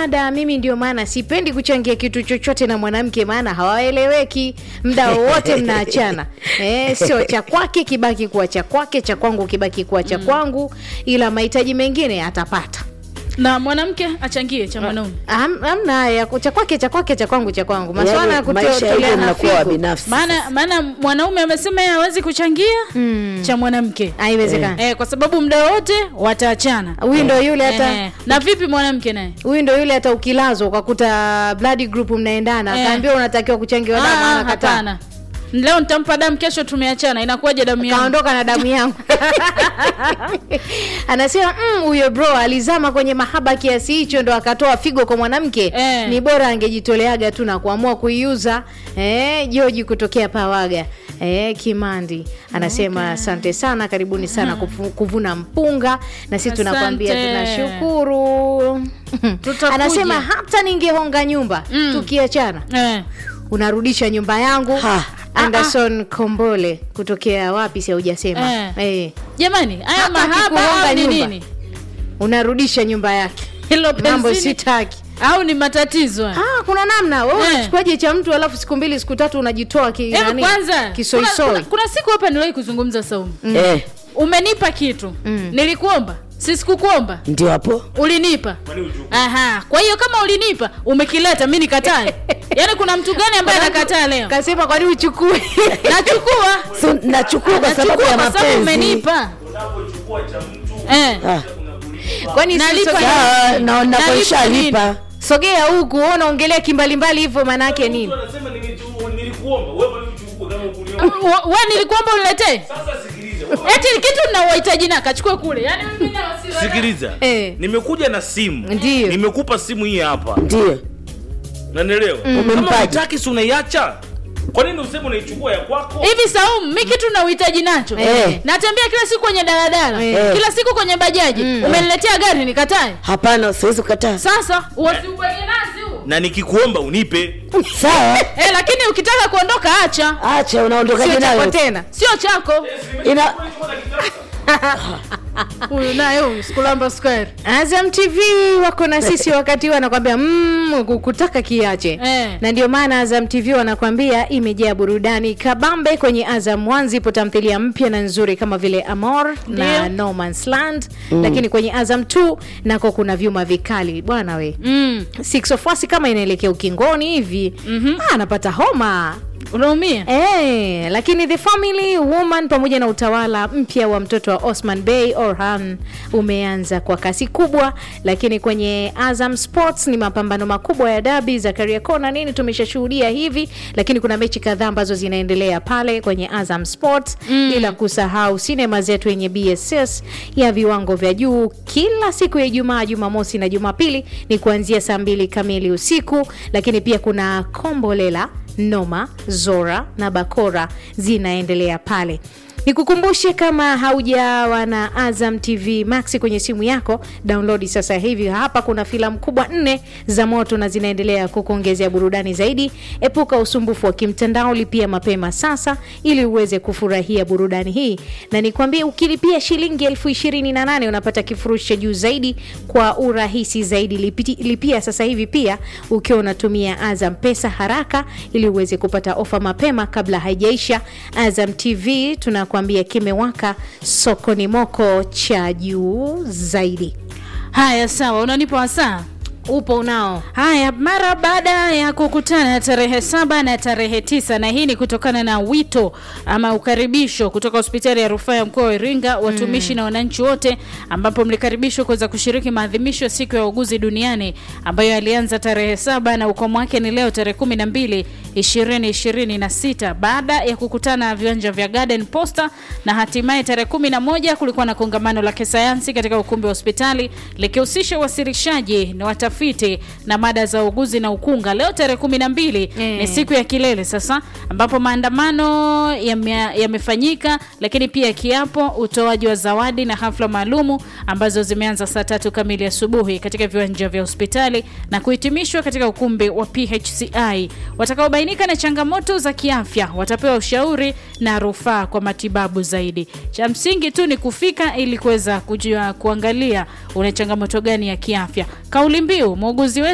mada mimi ndio maana sipendi kuchangia kitu chochote na mwanamke maana hawaeleweki mda wowote mnaachana eh, sio cha kwake kibaki kuwa cha kwake cha kwangu kibaki kuwa cha kwangu ila mahitaji mengine atapata na mwanamke achangie cha mwanaume Ham- hamna ya cha kwake cha kwake cha kwangu cha kwangu maswala ya Yaani, maisha hivyo kutoleana mnakuwa wa figo binafsi maana maana mwanaume amesema yeye hawezi kuchangia cha mwanamke haiwezekani eh, kwa sababu muda wote wataachana huyu ndo yule hata eh, na vipi mwanamke naye huyu ndo yule hata ukilazwa ukakuta blood group mnaendana Eh. akaambiwa unatakiwa kuchangiwa damu Ah, anakataa hapana leo nitampa damu kesho tumeachana inakuwaje damu yangu kaondoka na damu yangu anasema "Mm, huyo bro alizama kwenye mahaba kiasi hicho ndo akatoa figo kwa mwanamke Eh. ni bora angejitoleaga tu na kuamua kuiuza eh, joji kutokea pawaga Eh, kimandi anasema asante sana karibuni sana kufu- kuvuna mpunga na sisi tunakwambia Asante. tunashukuru Tutakuja. anasema hata ningehonga nyumba Mm. tukiachana eh. unarudisha nyumba yangu Ha. anderson kombole kutokea wapi si haujasema Eh. eh. jamani haya Hata mahaba akikuhonga au ni nyumba. nini unarudisha nyumba yake hilo mambo penzini sitaki au ni matatizo haya? ah, kuna namna wewe Eh. unachukuaje cha mtu alafu siku mbili siku tatu unajitoa ki, Hebu nani? kwanza kuna, kisoisoi kuna, kuna siku hapa niliwahi kuzungumza saumu eh, umenipa kitu Mm. nilikuomba si sikukuomba ndio hapo ulinipa aha kwa hiyo kama ulinipa umekileta mi nikatae yaani kuna mtu gani ambaye anakataa leo kasema kwani uchukue nachukua so, nachukua kwa sababu nachukua ya kwa sababu mapenzi umenipa unapochukua cha mtu eh. Ah, kwani Nalipa sogea- sawa, na Nalipa napoishalipa sogea huku wewe unaongelea kimbalimbali hivyo maana yake nini mtu anasema nilichu- nilikuomba wewe bado uchukue kama ukuniomba Wa- we nilikuomba uniletee sasa sikiliza eti kitu na uhitaji na kachukue kule yaani mimi na wasiwasi. sikiliza Eh. nimekuja na simu Ndiyo. nimekupa simu hii hapa ndio nanielewa kama Umempaje? unataki si unaiacha kwa nini useme unaichukua ya kwako hivi saumu mi kitu na uhitaji nacho Eh. natembea kila siku kwenye daladala Eh. kila siku kwenye bajaji umeniletea gari nikatae hapana siwezi kukataa sasa wasiubanye nasi huu na nikikuomba unipe sawa eh, lakini ukitaka kuondoka acha acha unaondokaje sio chako nayo tena sio chako ina huyu naye huyu sikulamba square Azam TV wako na sisi wakati huu wanakwambia mm, kukutaka kiache Eh. na ndio maana Azam TV wanakwambia imejaa burudani kabambe. Kwenye Azam One zipo tamthilia mpya na nzuri kama vile Amor na Ndio. No Man's Land lakini kwenye Azam 2 nako kuna vyuma vikali bwana we mm. Six of Us kama inaelekea ukingoni hivi mm-hmm. anapata homa unaumia Eh, lakini The Family Woman pamoja na utawala mpya wa mtoto wa Osman Bey Orhan umeanza kwa kasi kubwa, lakini kwenye Azam Sports ni mapambano makubwa ya dabi za Kariakoo na nini tumeshashuhudia hivi, lakini kuna mechi kadhaa ambazo zinaendelea pale kwenye Azam Sports mm. bila kusahau sinema zetu yenye BSS ya viwango vya juu kila siku ya Ijumaa, Jumamosi na Jumapili ni kuanzia saa mbili kamili usiku, lakini pia kuna Kombolela Noma, Zora na Bakora zinaendelea pale. Nikukumbushe kama haujawa na Azam TV Max kwenye simu yako, download sasa hivi. Hapa kuna filamu kubwa nne za moto na zinaendelea kukuongezea burudani zaidi. Epuka usumbufu wa kimtandao, lipia mapema sasa ili uweze kufurahia burudani hii, na nikwambie, ukilipia shilingi elfu ishirini na nane unapata kifurushi cha juu zaidi kwa urahisi zaidi. Lipiti, lipia sasa hivi pia ukiwa unatumia Azam Pesa haraka ili uweze kupata ofa mapema kabla haijaisha. Azam TV tunakuambia kimewaka, sokoni moko cha juu zaidi. haya sawa unanipa wasaa Upo unao haya mara baada ya kukutana tarehe saba na tarehe tisa na hii ni kutokana na wito ama ukaribisho kutoka hospitali ya rufaa ya mkoa wa iringa watumishi na wananchi wote ambapo mlikaribishwa kuweza kushiriki maadhimisho ya siku ya wauguzi duniani ambayo yalianza tarehe saba na ukomo wake ni leo tarehe kumi na mbili ishirini ishirini na sita baada ya kukutana viwanja vya garden posta na hatimaye tarehe kumi na moja kulikuwa na kongamano la kisayansi katika ukumbi wa hospitali likihusisha uwasilishaji na watafiti na mada za uuguzi na ukunga leo tarehe kumi na mbili Eh. ni siku ya kilele sasa ambapo maandamano yame- yamefanyika lakini pia kiapo utoaji wa zawadi na hafla maalumu ambazo zimeanza saa tatu kamili asubuhi katika viwanja vya hospitali na kuhitimishwa katika ukumbi wa phci watakaobainika na changamoto za kiafya watapewa ushauri na rufaa kwa matibabu zaidi cha msingi tu ni kufika ili kuweza kujua kuangalia una changamoto gani ya kiafya kauli mbiu muuguzi wetu